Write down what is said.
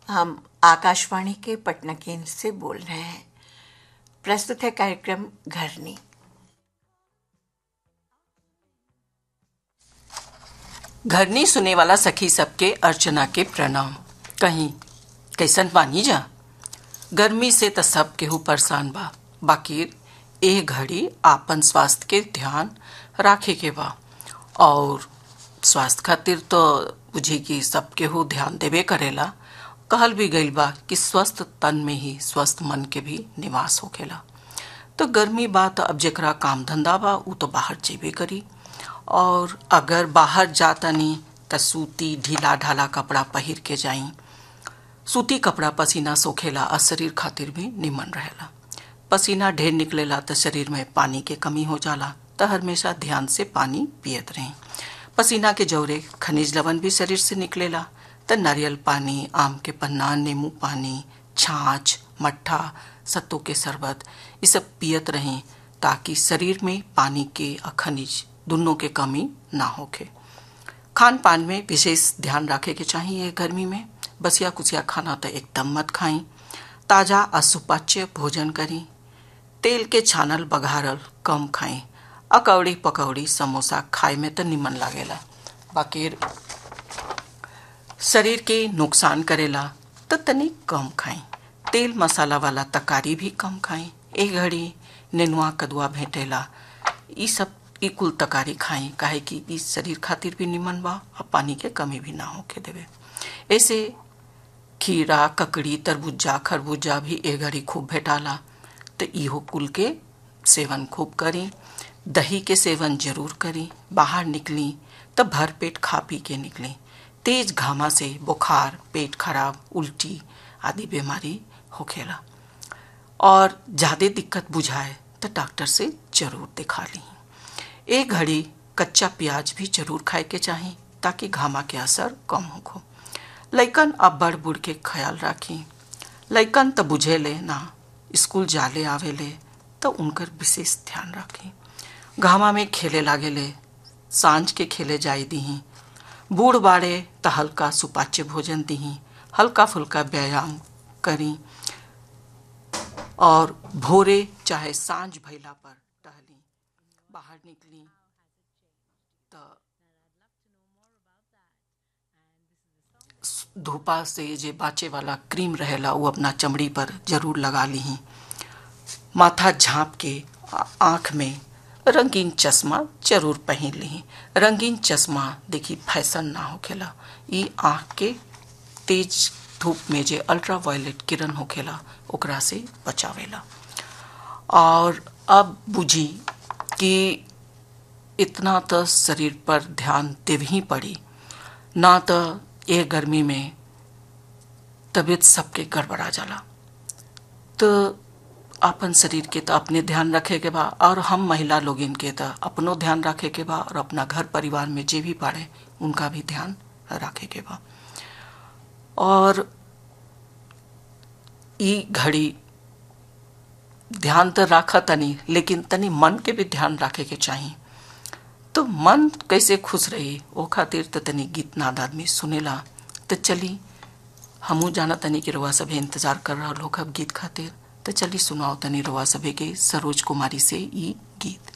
हम आकाशवाणी के पटना केंद्र से बोल रहे हैं प्रस्तुत है कार्यक्रम घरनी घरनी सुने वाला सखी सबके अर्चना के प्रणाम कहीं कैसन बानी जा गर्मी से त सब केहू परेशान बा बाकी ए घड़ी आपन स्वास्थ्य के ध्यान राखे के बा और स्वास्थ्य खातिर तो बुझी कि सब केहू ध्यान देवे करेला कहल भी गईल बा कि स्वस्थ तन में ही स्वस्थ मन के भी निवास होखेला तो गर्मी बा तो अब जेकरा काम धंधा बा उ तो बाहर जेबे करी और अगर बाहर जातनी त सूती ढीला ढाला कपड़ा पहिर के जाई सूती कपड़ा पसीना सोखेला और शरीर खातिर भी निमन रहेला पसीना ढेर निकलेला तो शरीर में पानी के कमी हो जाला तो हमेशा ध्यान से पानी पियत रही पसीना के जौरे खनिज लवण भी शरीर से निकलेला तो नारियल पानी आम के पन्ना नींबू पानी छाछ मट्ठा सत्तू के शरबत ये सब पियत रहें ताकि शरीर में पानी के और खनिज दोनों के कमी ना होके खान पान में विशेष ध्यान रखे के चाहिए गर्मी में बसिया कुसिया खाना तो एकदम मत खाई ताजा और सुपाच्य भोजन करी तेल के छानल बघारल कम खाई अकौड़ी पकौड़ी समोसा खाए में तो निमन लागेला बाकी शरीर के नुकसान करेला तो तनी कम खाई तेल मसाला वाला तकारी भी कम खाई ए घड़ी नेनुआ कदुआ भेटेला ई सब ई कुल तकारी खाई काहे कि ई शरीर खातिर भी निमन बा और पानी के कमी भी ना होके देवे ऐसे खीरा ककड़ी तरबूजा खरबूजा भी ए घड़ी खूब भेटाला तो इहो कुल के सेवन खूब करी दही के सेवन जरूर करी बाहर निकली तब भर पेट खा पी के निकली तेज घामा से बुखार पेट खराब उल्टी आदि बीमारी होखेला और ज़्यादा दिक्कत बुझाए तो डॉक्टर से जरूर दिखा ली एक घड़ी कच्चा प्याज भी जरूर खाए के चाही ताकि घामा के असर कम हो लैकन अब बढ़ बुढ़ के ख्याल राखी लैकन तो बुझे ले ना स्कूल जाले आवे ले तो उनकर विशेष ध्यान रखी घामा में खेले लागे ले सांझ के खेले जाई दीही बूढ़ बाड़े तो हल्का सुपाच्य भोजन दीही हल्का फुल्का व्यायाम करी और भोरे चाहे सांझ भैला पर टहली बाहर निकली तो धूपा से जे बाचे वाला क्रीम रहेला वो अपना चमड़ी पर जरूर लगा ली माथा झाँप के आँख में रंगीन चश्मा जरूर पहन ली रंगीन चश्मा देखी फैशन ना होखेला ई आँख के तेज धूप में जे अल्ट्रा वायलेट किरण होखेला ओकरा से बचावेला और अब बुझी कि इतना तो शरीर पर ध्यान देव ही पड़ी ना तो ये गर्मी में तबीयत सबके गड़बड़ा जाला तो अपन शरीर के तो अपने ध्यान रखे के बा और हम महिला लोग इनके तो अपनो ध्यान रखे के बा और अपना घर परिवार में जे भी पाड़े उनका भी ध्यान रखे के बा और ई घड़ी ध्यान तो रखा तनी लेकिन तनी मन के भी ध्यान रखे के चाहिए तो मन कैसे खुश रही वो खातिर तो तनी गीत नाद आदमी सुनेला तो चली हमू जाना तनी कि रुआ सभे इंतजार कर रहा लोग अब गीत खातिर तो चली सुनाओ तनी रुआ सभे के सरोज कुमारी से ई गीत